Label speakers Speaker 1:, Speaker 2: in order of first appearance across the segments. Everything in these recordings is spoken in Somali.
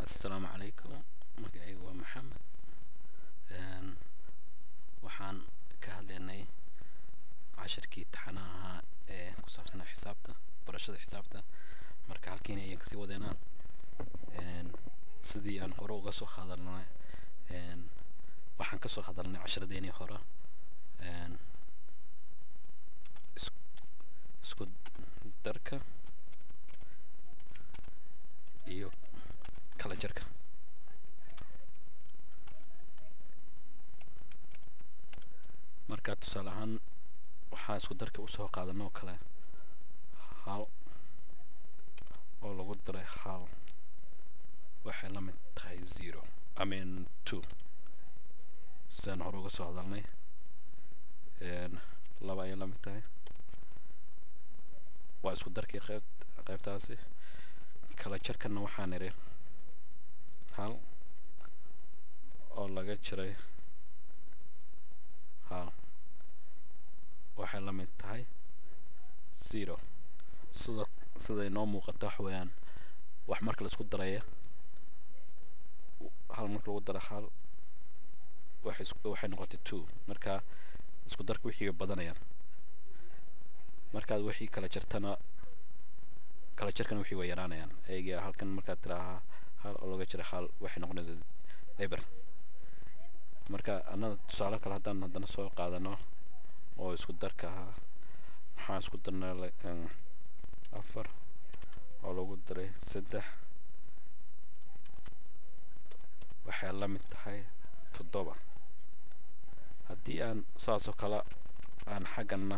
Speaker 1: assalaamu calaykum magacaygu waa maxamed waxaan ka hadlaynay cashirkii taxanaha ahaa ee ku saabsanaa xisaabta barashada xisaabta marka halkiina ayaan kasii wadeynaa sidii aan hore uga soo hadalnay waxaan kasoo hadalnay cashiradeenii hore isku darka iyo kala jarka marka tusaale ahaan waxaa isku darka usoo qaadanoo kale hal oo lagu daray hal waxay la mid tahay zero i mean two sidaan hore uga soo hadalnay laba ayay la mid tahay waa isku darkii qeyb qeybtaasi kala jarkana waxaa niri hal oo laga jiray hal waxay la mid tahay zero sida siday noo muuqata wax weeyaan wax marka la isku daraya hal marka lagu daro hal waxay waxay noqotay two marka isku darka wixii way badanayaan markaad wixii kala jartana kala jarkana wixii way yaraanayaan eega halkan markaad tiraahaa hal oo laga jira hal waxay noqonaysaa eber marka annaga tusaale kale haddaan haddana soo qaadano oo isku darka ahaa maxaan isku darnay afar oo lagu daray saddex waxay la mid tahay toddoba haddii aan saasoo kale aan xaggana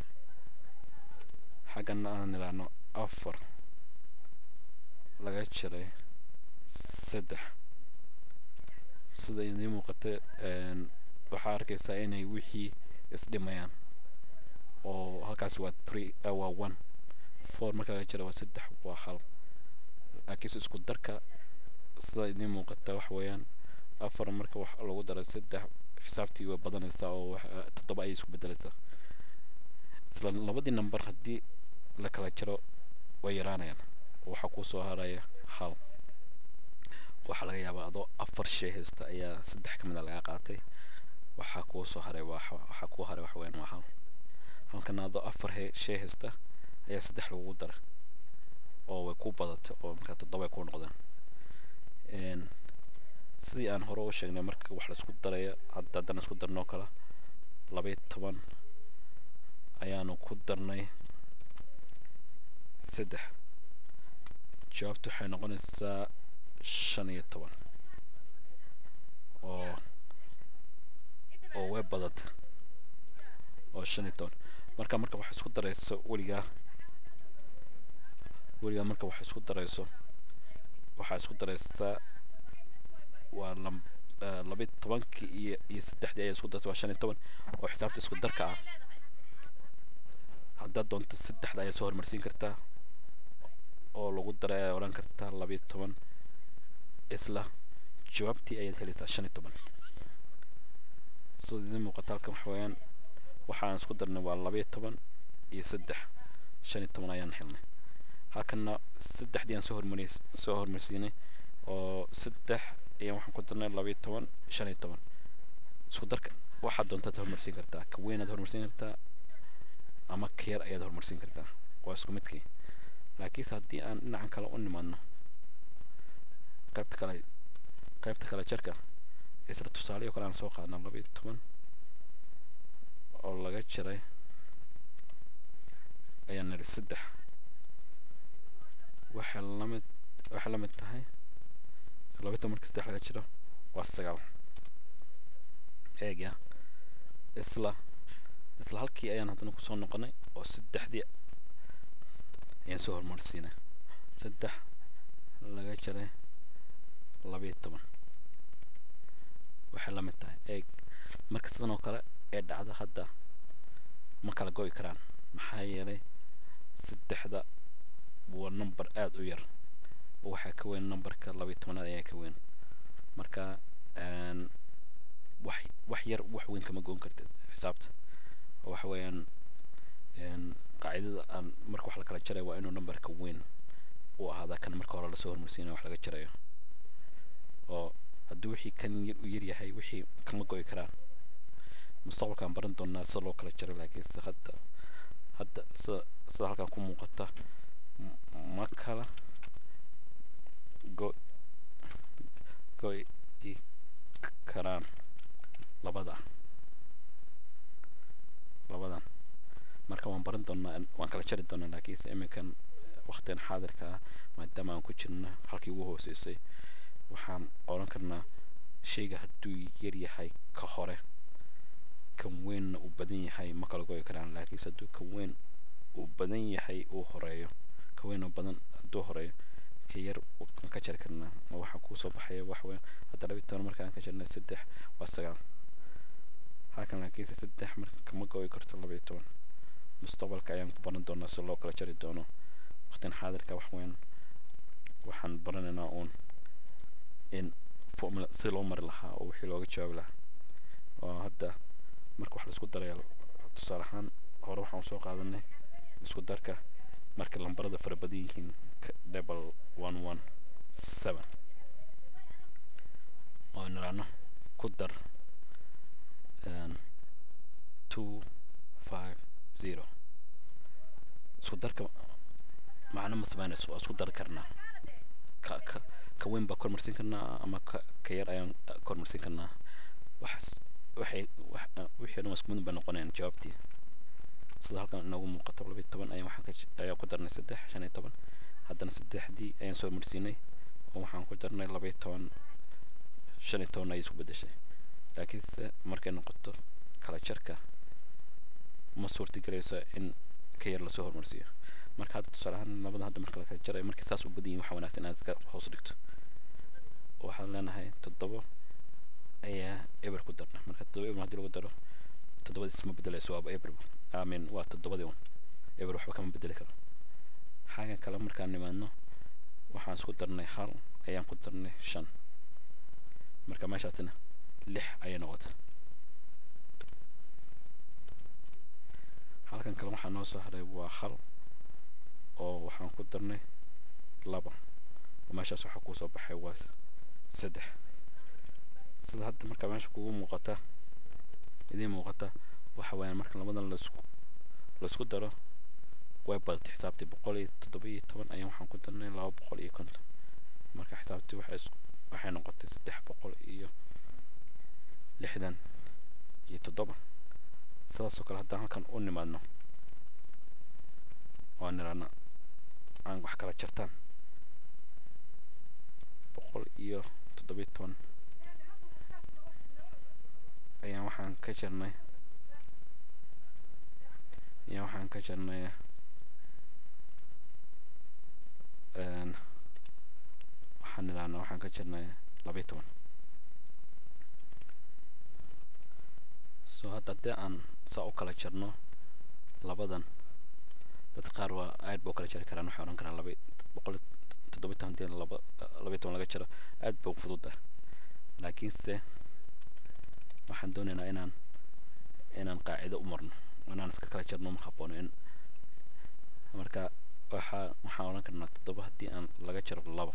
Speaker 1: xaggana aan idhaahno afar laga jiray saddex sida idiin muuqata waxaa arkaysaa inay wixii isdhimayaan oo halkaas waa three waa one four marka laga jira waa saddex waa hal laakiinse isku darka sida idiin muuqata wax weeyaan afar marka wax lagu daray saddex xisaabtii way badanaysaa oo toddoba ayay isku bedelaysaa isla labadii number haddii la kala jiro way yaraanayaan waxaa kuu soo haraya hal waxaa laga yaabaa adoo afar shay haysta ayaa saddex ka mid a laga qaatay waxaa kuu soo haray waxaa kuu haray wax weyn waa hal halkana adoo afar shay haysta ayaa saddex lagugu daray oo way ku badatay oo markaa toddoba ay kuu noqdeen sidii aan hore u sheegnay marka wax laisku daraya hadda haddana isku darnoo kale labaiyo toban ayaanu ku darnay saddex jawaabtu waxay noqonaysaa shan iyo toban oo oo way badata oo shan iyo toban marka marka wax isku darayso weligaa weligaa marka wax isku darayso waxaa isku daraysaa waa lam labiyo tobankii iyo iyo saddexdii ayaa isku dartay waa shan iyo toban oo xisaabta isku darka ah haddaad doonto saddexda ayaa soo hormarsiin kartaa oo lagu daray ayaa odhan kartaa labiyo toban isla jawaabtii ayaad helaysaa shan iyo toban sida idiin muuqata halkan waxa weeyaan waxaan isku darnay waa labiyo toban iyo saddex shan iyo toban ayaan helnay halkanna saddexdii aan soo hormariy soo hormarsiinay oo saddex ayaan waxaan ku darnay labiyo toban shan iyo toban isku darka waxaad doontaad hormarsiin kartaa ka weynaad hormarsiin kartaa ama ka yar ayaad hormarsiin kartaa waa isku midkii laakiinse haddii aan dhinacan kale u nimaadno qaybta kale qaybta kale jarka isla tusaaleyo kale aan soo qaadna laba iyo toban oo laga jiray ayaan nidhi saddex waxay lamid waxay la mid tahay laba iyo toban marka saddex laga jiro waa sagaal eegya isla isla halkii ayaan haddana kusoo noqonay oo saddexdii ayaan soo hormarsiinay saddex laga jiray labiyo toban waxay la mid tahay eeg marka sidan oo kale ee dhacda hadda ma kala go'i karaan maxaa yeelay saddexda waa number aada u yar oo waxaa ka weyn numberka labiyo tobanaad ayaa ka weyn marka wax wax yar wax weyn kama goon kartid xisaabta oo waxa weeyaan qaacidada aan marka wax la kala jarayo waa inuu numberka weyn uu ahaadaa kan marka hore lasoo hormarsiinayo wax laga jarayo oo haddii wixii kan yar u yaryahay wixii kama go'i karaan mustaqbalkaan baran doonaa sida loo kala jaro laakiinse hadda hadda sida sida halkan ku muuqata m- ma kala go go'i karaan labada labadan marka waan baran doonaa waan kala jari doonaa laakiinse iminkan waqtigan xaadirka ah maadaama aan ku jirno halkii ugu hooseysay waxaan oran karnaa shayga hadduu yar yahay ka hore kan weynna uu badan yahay ma kala go'i karaan laakiinse hadduu kan weyn uu badan yahay uu horeeyo ka weyn oo badan hadduu horeeyo ka yar waan ka jari karnaa ma waxaa kuusoo baxaya wax weyn hadda labiyi toban markaan ka jirnay saddex waa sagaal halkan laakiinse saddex marka kama go'i karto labiyi toban mustaqbalka ayaan ku baran doonaa si loo kala jari doono waqtigan xaadirka wax weyn waxaan baranaynaa uun in formula si loo mari lahaa oo wixii looga jawaabi lahaa oo hadda marka wax laisku daraya tusaale ahaan hore waxaan soo qaadanay isku darka marka lambarada fara badan yihiin double one one seven oo niraano ku dar two five zero isku darka macno ma samaynayso waa isku dari karnaa ka ka ka weyn baa kormarsin karnaa ama ka ka yar ayaan kormarsin karnaa waxaas waxay wax wixii dhan isku mid bay noqonayaan jawaabtii sida halkan inoogu muuqato labiyi toban ayaan waxaan ka ayaan ku darnay saddex shan iyo toban haddana saddexdii ayaan soo marsiinay oo waxaan ku darnay labiyi toban shan iyo toban ayay isku beddeshay laakiinse markay noqoto kala jarka ma suurtagelayso in ka yar lasoo hormarsiiyo marka hadda tusaale ahaan labada hadda marka la kala jarayo markay saas u badan yihin waxaa wanaagsan inaad iska hoos dhigto waxaan leenahay toddobo ayaa eber ku darna marka toddoba eber haddii lagu daro toddobadiis ma bedelayso waaba eber amin waa toddobadii un eber waxba kama bedeli karo xagan kale markaan nimaadno waxaan isku darnay hal ayaan ku darnay shan marka meeshaasina lix ayay noqotay halkan kale waxaa noo soo haray waa hal oo waxaan ku darnay laba oo meeshaas waxaa kusoo baxay waa saddex sida hadda marka meesha kugu muuqata idiin muuqata waxa weeyaan marka labadan laisku laisku daro way badatay xisaabtii boqol iyo toddoba iyo toban ayaan waxaan ku darnay laba boqol iyo konton marka xisaabtii waxay is waxay noqotay saddex boqol iyo lixdan iyo toddoba sidaasoo kale haddaan halkan u nimaadno oo nirana aan wax kala jartaan boqol iyo toddobiyo toban ayaan waxaan ka jarnay ayaan waxaan ka jarnay waxaan niraana waxaan ka jarnay labiyo toban so hadda haddii aan saa u kala jarno labadan dad qaar waa aad ba u kala jari karaan waxay odhan karaan laba boqol toddobiyi toban hadii laba labiyi toban laga jaro aad ba u fudud ah laakiinse waxaan doonaynaa inaan inaan qaacido u marno inaan iska kala jarno ma haboono in marka waxaa waxaan odhan karnaa toddoba haddii aan laga jaro laba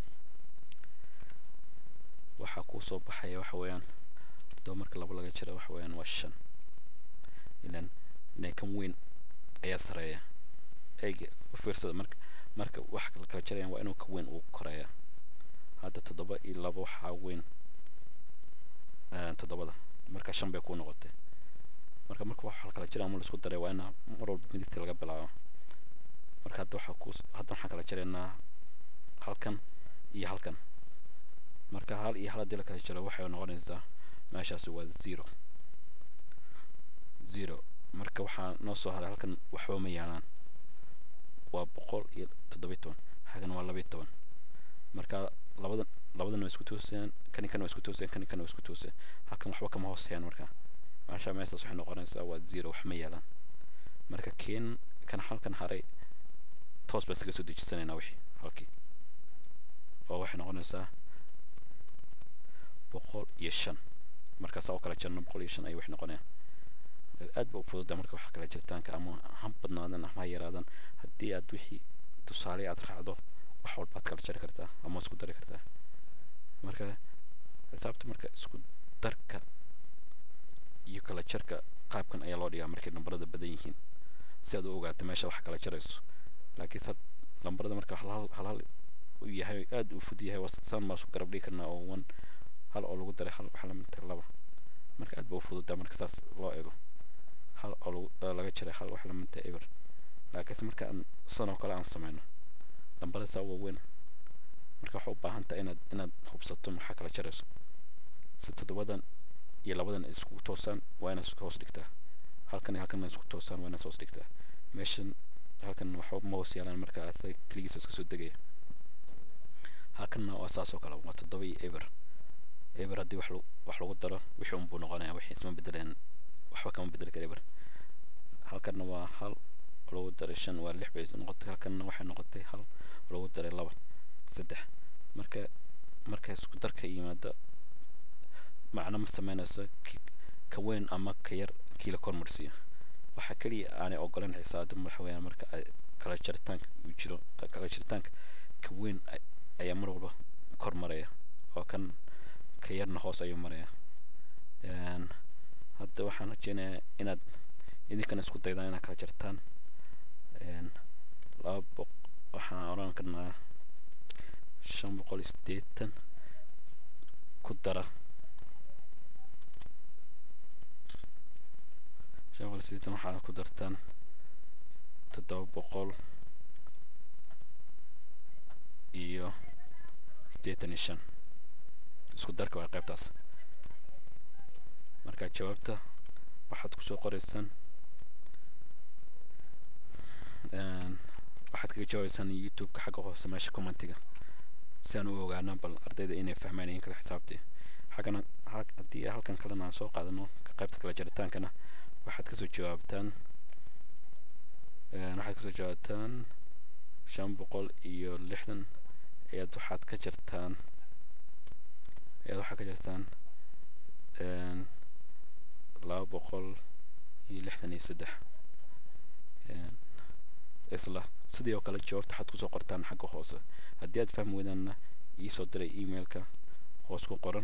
Speaker 1: waxaa kuu soo baxaya waxa weeyaan toddoba marka laba laga jaro waxa weeyaan waa shan ilan ilan kan weyn ayaa sareeya eega u fiirsada marka marka wax kala kala jarayaan waa inuu ka weyn uu koreeya hadda toddoba iyo laba waxaa weyn toddobada marka shan bay kuu noqotay marka marka wax kala jaraya ma laisku daray waa inaa mar walba midigta laga bilaabo marka hadda waxaa ku hadda waxaan kala jaraynaa halkan iyo halkan marka hal iyo hal haddii la kala jaro waxay noqonaysaa meeshaasi waa zero zero marka waxaa noo soo haray halkan waxba ma yaalaan waa boqol iyo toddobiyi toban hagan waa labiyi toban marka labadan labadan waa isku toosayaan kani kan waa isku toosayaan kani kan waa isku toosayaan halkan waxba kama hoosayaan marka maasha meeshaas waxay noqonaysaa waa zero wax ma yaalaan marka keen kan halkan haray toos baan iskaga soo dejisanaynaa wixii halkii oo waxay noqonaysaa boqol iyo shan markaasaa u kala jarno boqol iyo shan ayay wax noqonayaan aad ba u fududa marka wax kala jirtaanka ama ha badnaadan ama ha yaraadan haddii aad wixii tusaale aad raacdo wax walbaad kala jari kartaa ama isku dari kartaa marka xisaabta marka isku darka iyo kala jarka qaabkan ayaa loo dhigaa markay nambarada badan yihiin si aad u ogaato meesha wax kala jarayso laakiin sad lambarada marka hal hal hal hal u yahay aad u fud yahay saan baan isku garab dhigi karnaa oo one hal oo lagu daray hal waxa la mid tahay laba marka aad ba u fududaa marka saas loo eego hal oo lagu laga jaray hal waxa la mid tahay eber laakiinse marka aan san oo kale aan sameyno lambarada saa waaweyn marka waxaa u baahan tahay inaad inaad hubsato maxaa kala jarayso si toddobadan iyo labadan ay iskugu toosaan waa inaad hoos dhigtaa halkan iyo halkan isku toosaan waa inaad hoos dhigtaa meeshan halkan waxba ma hoos yaalaan marka asaga keligiisa iska soo degaya halkanna waa saas oo kale waa toddoba iyo eber eber haddii wax lagu wax lagu daro wixii unbuu noqonaya wixii isma bedeleen waxba kama bedeli kara eber halkanna waa hal lagu daray shan waa lix bay noqotay halkanna waxay noqotay hal lagu daray laba saddex marka marka isku darka yimaado macno ma sameynayso ka weyn ama ka yar kii la kormarsiiyo waxaa keliya aanay ogolan xisaabta madaxweyne marka ay kala jaritaanka uu jiro kala jaritaanka ka weyn ayaa mar walba kor maraya oo kan ka yarna hoos ayuu maraya hadda waxaan rajeynayaa inaad idinkana isku daydaan inaad kala jartaan laba boq waxaan oran karnaa shan boqol iyo siddeetan ku dara shan boqol iyo siddeetan waxaad ku dartaan toddoba boqol iyo siddeetan iyo shan isku darka waa qaybtaas marka jawaabta waxaad kusoo qoraysaan waxaad kaga jawaabaysaan youtube-ka xagga hoose meesha commentiga si aan u ogaano bal ardayda inay fahmaan in kala xisaabtii xaggana haddii halkan kalena aan soo qaadano ka qaybta kala jaritaankana waxaad kasoo jawaabtaan waxaad kasoo jawaabtaan shan boqol iyo lixdan ayaad waxaad ka jartaan ayaad waxaad ka jartaan laba boqol iyo lixdan iyo saddex isla sidii oo kale jawaabta waxaad kusoo qortaan xagga hoose haddii aad fahmi weydaanna iisoo diray emailka hoos ku qoran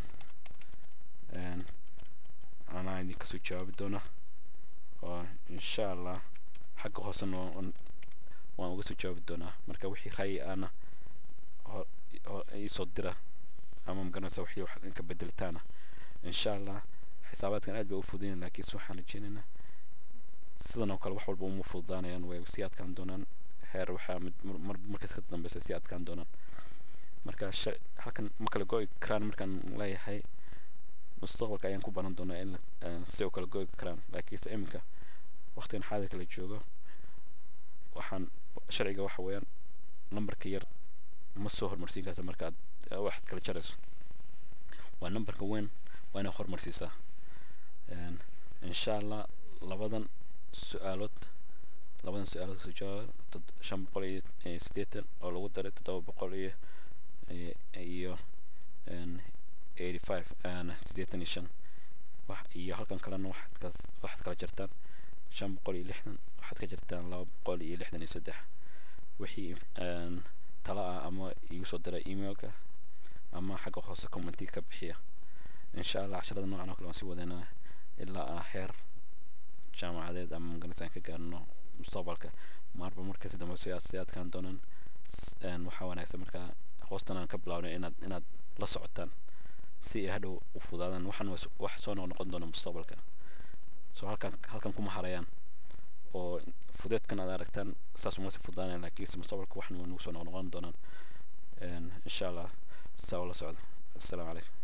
Speaker 1: anaa idin kasoo jawaabi doona oo insha allah xagga hoosena waan uga soo jawaabi doonaa marka wixii ra'yi aana iisoo dira ama magaranaysa wixii wax ka bedelitaana insha allah xisaabaadkan aad bay u fududayn laakiinse waxaan rajeynaynaa sidan oo kale wax walba uma fududaanayaan way sii adkaan doonaan heer waxaa mid mar markas ka dambeysa sii adkaan doonaan marka halkan ma kala go'i karaan markaan leeyahay mustaqbalka ayaan ku baran doonaa in si oo kala go'i karaan laakiinse iminka waqtigan xaadirka la joogo waxaan sharciga waxa weeyaan nambarka yar ma soo hormarsiin karta marka aad waxaad kala jarayso waa nambarka weyn waa inaad hormarsiisaa insha allah labadan su-aalood labadan su-aalood kasoo jawaaba shan boqol iyo siddeetan oo lagu daray toddoba boqol iyo iyo eighty five siddeetan iyo shan wax iyo halkan kalena waxaad ka waxaad kala jartaan shan boqol iyo lixdan waxaad ka jartaan laba boqol iyo lixdan iyo saddex wixii tala ah ama igu soo dira emailka ama xagga hoose commentiga ka bixiya insha allah casharada noocan oo kale waan sii wadanaa ilaa ah heer jaamacadeed ama magaranaysa aan ka gaarno mustaqbalka marba markasi dambe si sii adkaan doonaan waxaa wanaagsan markaa hoostan aan ka bilaabnay inaad inaad la socotaan si ay hadhow u fudaadaan waxaan wax soo noqnoqon doona mustaqbalka soo halkan halkan kuma harayaan oo fudeedkan aad aragtaan saas uma sii fudaanayaan laakiinse mustaqbalka waxan way nagu soo noqnoqon doonaan insha allah saa ula socdo assalaamu calaykum